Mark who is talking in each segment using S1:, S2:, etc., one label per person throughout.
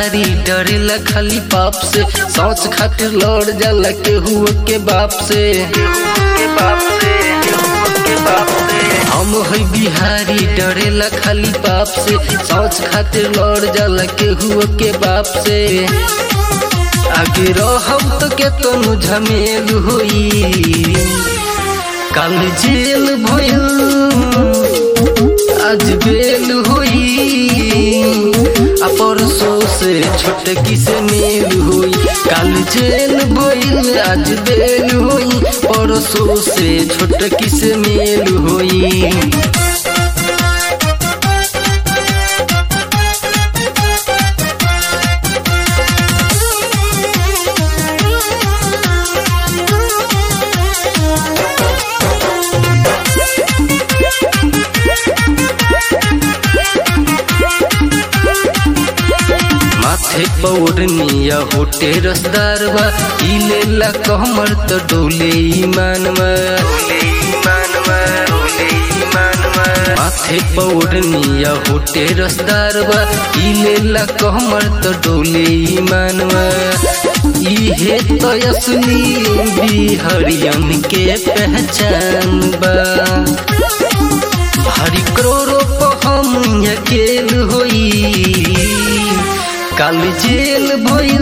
S1: बिहारी डरेला खाली पाप से सोच खातिर लड़ जाला केहू के बाप से के बाप से के बाप से हम है बिहारी डरेला खाली पाप से सोच खातिर लड़ जाला केहू के बाप से आगे रहब तो के तनु झमेल होई कल जेल भइल आज बेल हुई आ परसों से छोटकी से मेल हुई कल जेल भइल आज बेल हुई परसों से छोटकी से मेल हुई माथे पौड़निया होटे रसदार बा इले ला कहमर त डोले ईमान माथे पौड़निया होटे रसदार बा इले ला कहमर त डोले ईमान इहे तो असली बिहरियन के पहचान बा हरी करोड़ों पर हम अकेल होई काल जेल भइल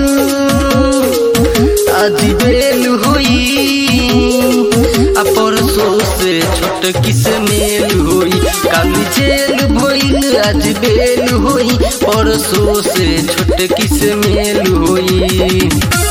S1: आज बेल हुई आ परसों से छोटकी से मेल हुई काल जेल भइल आज बेल हुई परसों से छोटकी से मेल हुई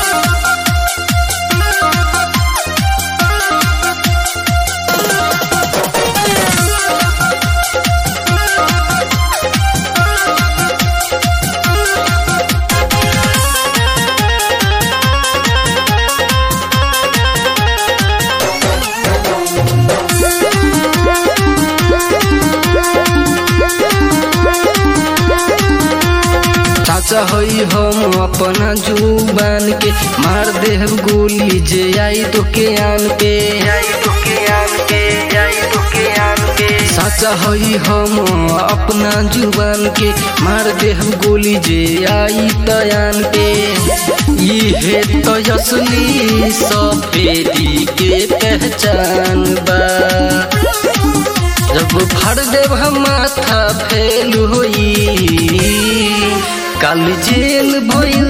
S1: चाचा हई हम अपना जुबान के मार देव गोली जे आई तो के आन पे आई तो के आन पे आई तो के आन पे चाचा हई हम अपना जुबान के मार देव गोली जे आई तयान पे इहे तो असली सफेदी के पहचान बा जब फाड़ देव हम माथा फेल होई काल जेल भइल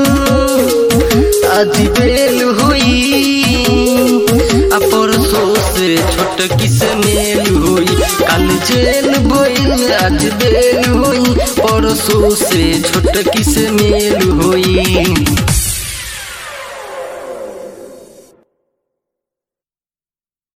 S1: आज बेल हुई आ परसों से छोटकी से मेल हुई काल जेल भइल आज बेल हुई परसों से छोटकी से मेल हुई